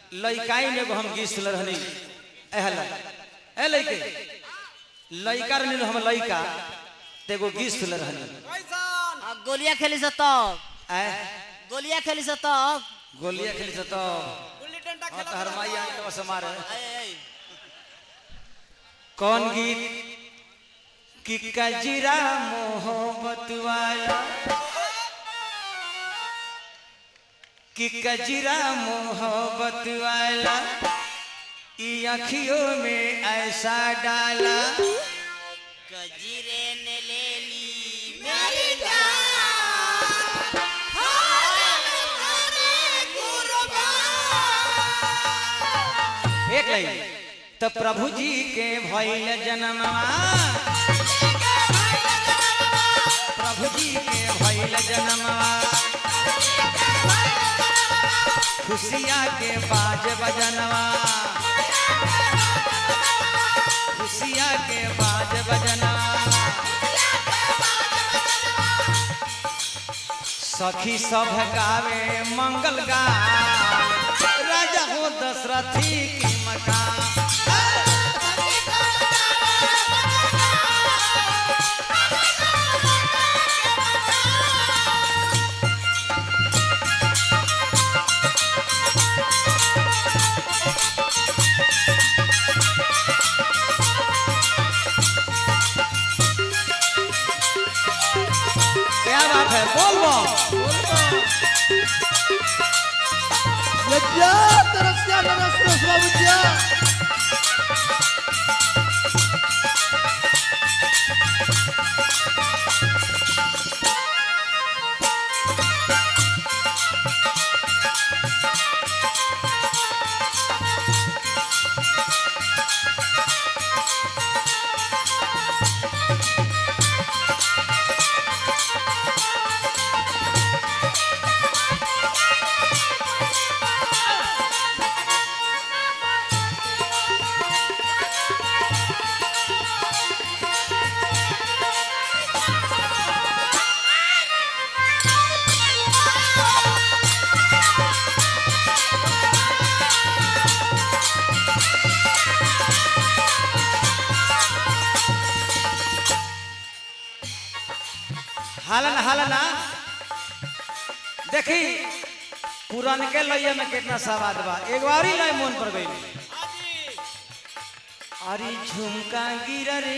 लइकाई में एगो हम गीत सुनल रहनी एहला ए लइके लइका रहनी हम लइका ते एगो गीत सुनल रहनी कैसन आ, गोलिया खेली से तब ए गोलिया खेली से तब गोलिया खेली से तो गुल्ली डंडा हाँ, खेला तो हरमाई आके बस मारे ऐ, ऐ, कौन गीत कि कजरा मोहब्बत वाला कि कजरा मोहब्बत वाला ई अखियों में ऐसा डाला गजीरे ने ले ली मेरी जान एक लाइन तो प्रभु जी के भइल जन्मवा प्रभु जी के भइल जन्मवा खुशिया के बाज बजनवा खुशिया के बाज बजनवा सखी सब गावे मंगल गान राजा हो दशरथी की मकान क्या बात है बोल बोल लज्जा तरस्या नरस्रस बाबूजिया हालन हालना देखी पुरान के लइया में कितना सवाद बा एक बार ही लय मन पर गई हाजी अरे झुमका गिरा रे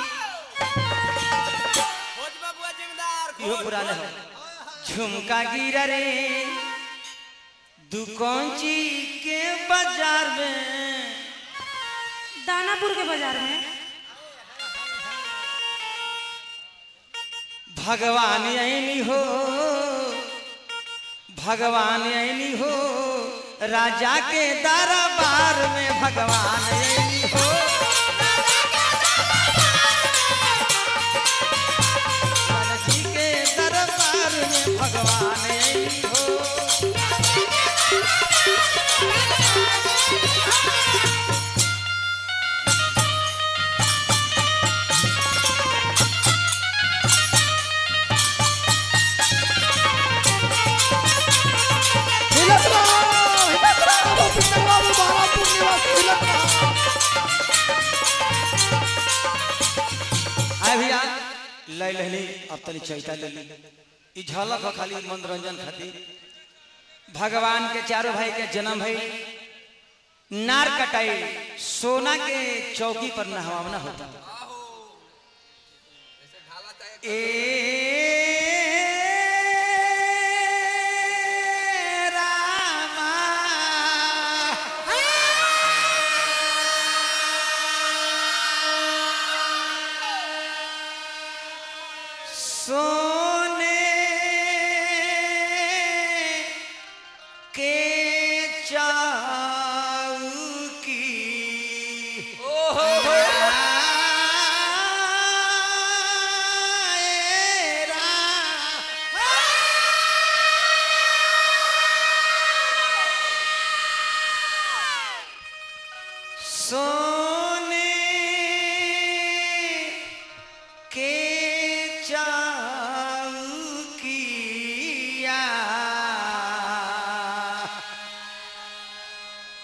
खोज बाबुआ जिम्मेदार इहो खोज, पुराने खोज। हो झुमका गिरा रे दुकानची के बाजार में दानापुर के बाजार में भगवान ऐनी हो भगवान ऐनी हो राजा के दरबार में भगवान ऐनी हो राजा जी के दरबार में भगवान ऐनी हो हिलत रहो हिलत रहो पिंगर बाबू बहारामपुर निवासी हिलत रहो आए भैया ले लेनी अब तनी चैता ले ली ई झलक हो खाली मनोरंजन खातिर भगवान के चारों भाई के जन्म भई नार कटाई सोना के चौकी पर नहवाना होता ए रामा सोने के चाउकी आए रा- सोने के चौकिया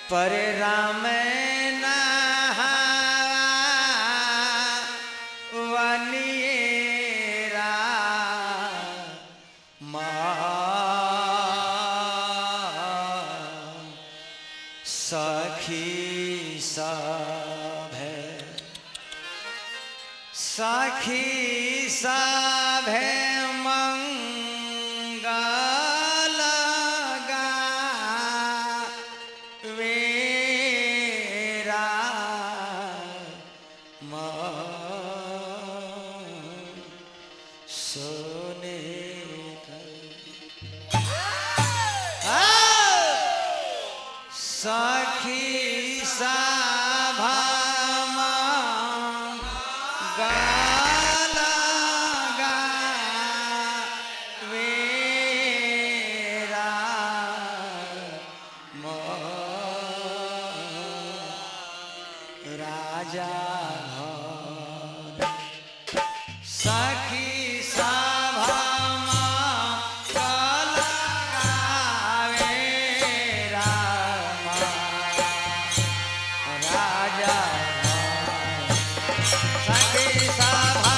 पर राम वनिएरा माँ सखी सब है सखी सब है मंगल वेरा सोने सखी सभा गाला वेरा राजा सखी सभा राजा सखी सभा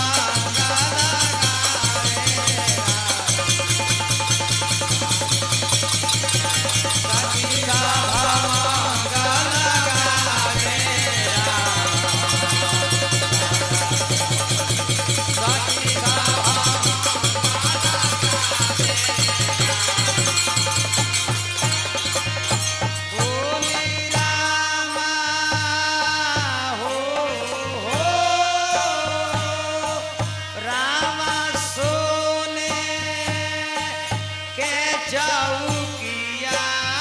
चौकिया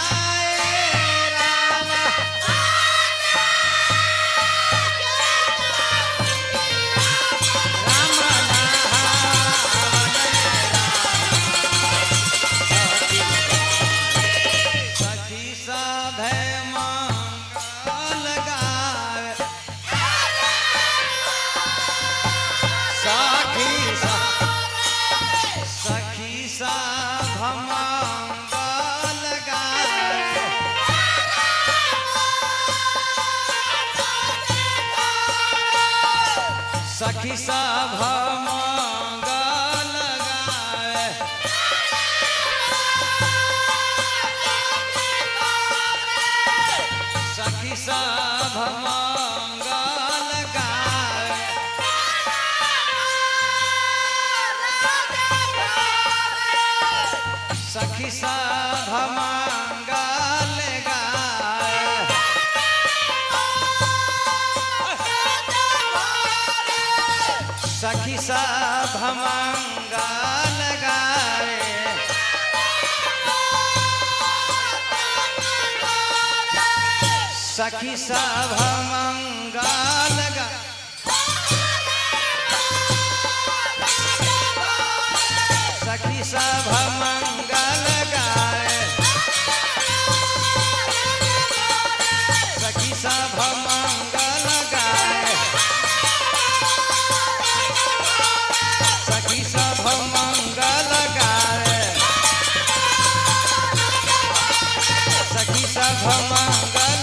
सखी सभे मंगल गावे सखी स- सखी सभ मंगल गावे सखी सभ मंगल गावे सखी सभ मंगल गावे सखी सभ मंगल गावे सखी सभ मंगल गावे सखी सभ मंगल गा सखी सभ मंगल गाए सखी सभ मंगल गाए सखी सभ मंगल गाए सखी सभ मंगल